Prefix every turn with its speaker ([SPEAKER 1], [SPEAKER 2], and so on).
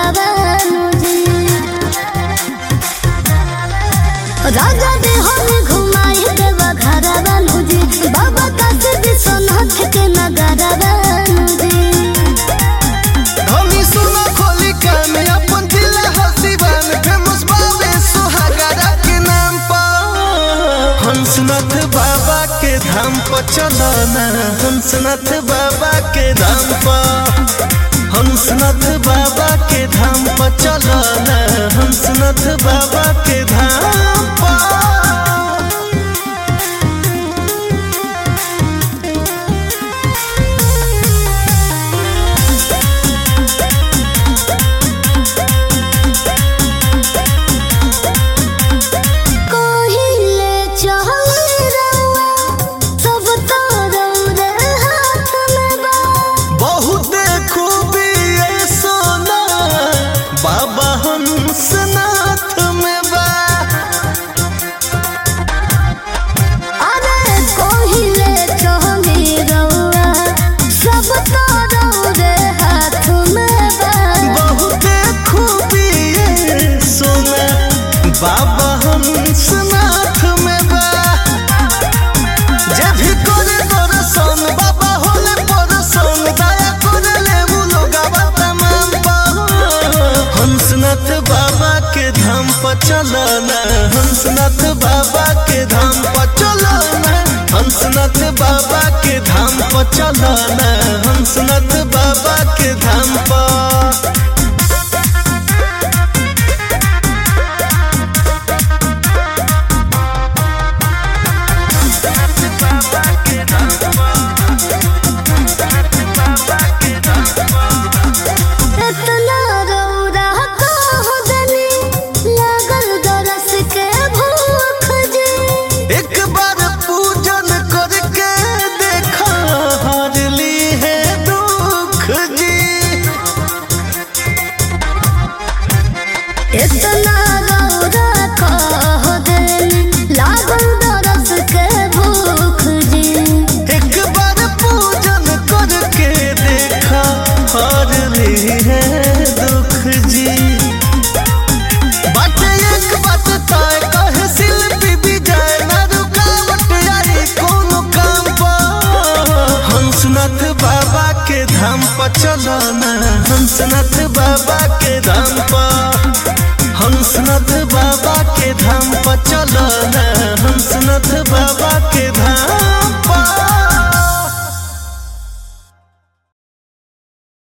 [SPEAKER 1] घरवानु जी राजा दे हम घुमाई देव घरवानु जी बाबा काशी विश्वनाथ के नगरवानु जी
[SPEAKER 2] धनी सुनो खोली कान अपन जिला हसीबान फेमस बाबे सुहागरा के नाम पर हंसनाथ बाबा के धाम पर चलो ना हंसनाथ बाबा के धाम पर हंसनाथ बाबा के धाम पर चलो ना हंसनाथ बाबा के धाम पर
[SPEAKER 1] कोहिले चहल रउआ सब तरौरे हाथ में बा
[SPEAKER 2] बहुत खूबी ये सोना बाबा हंसनाथ में बा
[SPEAKER 1] अरे कोहिले चहल रउआ सब तरौरे हाथ में बा
[SPEAKER 2] बहुत खूबी ये सोना बाबा हंसनाथ में बा जे भी करे दर्शन बाबा होले परसन दया करे ले वो लोगवा तमाम पर हंसनाथ बाबा के धाम पर चलो ना हंसनाथ बाबा के धाम पर चलो ना हंसनाथ बाबा के धाम पर चलो ना हंसनाथ बाबा के धाम पर
[SPEAKER 1] इतना रौरा कह देनी लागल दरस के भूख जी
[SPEAKER 2] एक बार पूजन करके देखा हारली है दुख जी
[SPEAKER 1] इतना रौरा कह देनी लागल दरस के भूख जी
[SPEAKER 2] एक बार पूजन करके देखा हारली है दुख जी बात एक बात तय कहे शिल्पी विजय न रुकावट आई कोनो काम पर हंसनाथ बाबा के धाम पर चलो ना हंसनाथ बाबा के धाम पर हंसनाथ बाबा के धाम पर चलो